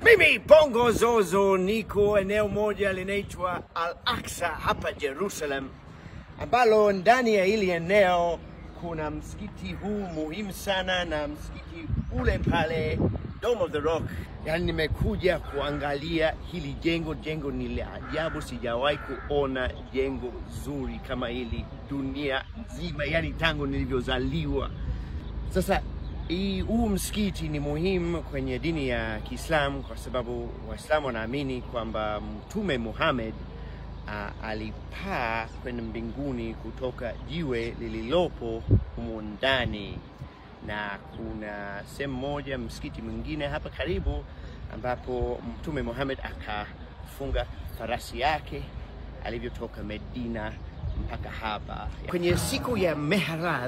Mimi Bongo Zozo niko eneo moja linaitwa Al Aqsa hapa Jerusalem, ambalo ndani ya hili eneo kuna msikiti huu muhimu sana na msikiti ule pale Dome of the Rock. Yani nimekuja kuangalia hili jengo. Jengo ni la ajabu, sijawahi kuona jengo zuri kama hili dunia nzima, yani tangu nilivyozaliwa. Sasa hii huu msikiti ni muhimu kwenye dini ya Kiislamu kwa sababu Waislamu wanaamini kwamba Mtume Muhammad uh, alipaa kwenda mbinguni kutoka jiwe lililopo humu ndani, na kuna sehemu moja msikiti mwingine hapa karibu ambapo Mtume Muhammad akafunga farasi yake alivyotoka Medina mpaka hapa kwenye siku ya Mehraj.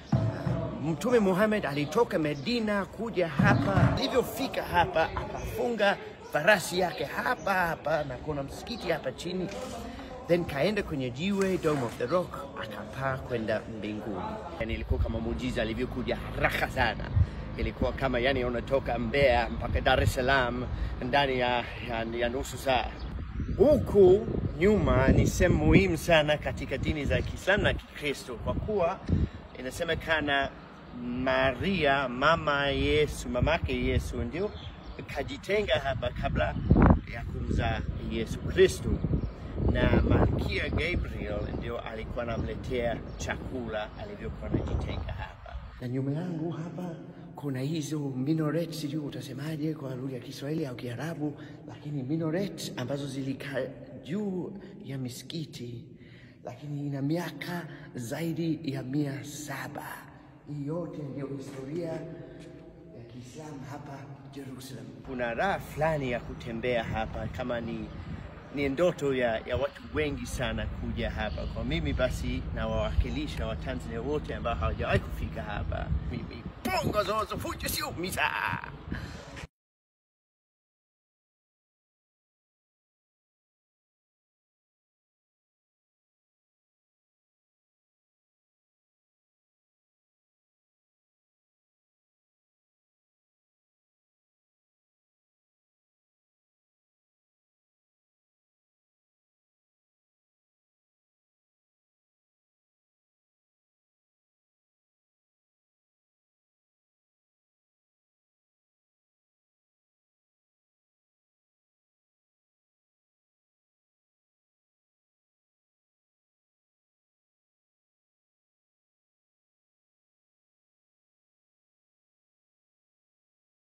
Mtume Muhammad alitoka Medina kuja hapa, alivyofika hapa akafunga farasi yake hapa hapa, na kuna msikiti hapa chini, then kaenda kwenye jiwe Dome of the Rock, akapaa kwenda mbinguni. Yani ilikuwa kama muujiza alivyokuja haraka sana, ilikuwa kama yani unatoka Mbeya mpaka Dar es Salaam ndani ya, ya, ya nusu saa. Huku nyuma ni sehemu muhimu sana katika dini za Kiislamu na Kikristo kwa kuwa inasemekana Maria mama Yesu, mamake Yesu ndio kajitenga hapa kabla ya kumzaa Yesu Kristo, na Malkia Gabriel ndio alikuwa anamletea chakula alivyokuwa anajitenga hapa. Na nyuma yangu hapa kuna hizo minaret, sijui utasemaje kwa lugha ya Kiswahili au Kiarabu, lakini minaret ambazo zilikaa juu ya misikiti, lakini ina miaka zaidi ya mia saba. Hii yote ndio historia ya Kiislamu hapa Jerusalem. Kuna raha fulani ya kutembea hapa, kama ni ni ndoto ya, ya watu wengi sana kuja hapa. Kwa mimi basi nawawakilisha Watanzania wote ambao hawajawahi kufika hapa. Mimi Bongo Zozo Fujo sio misa.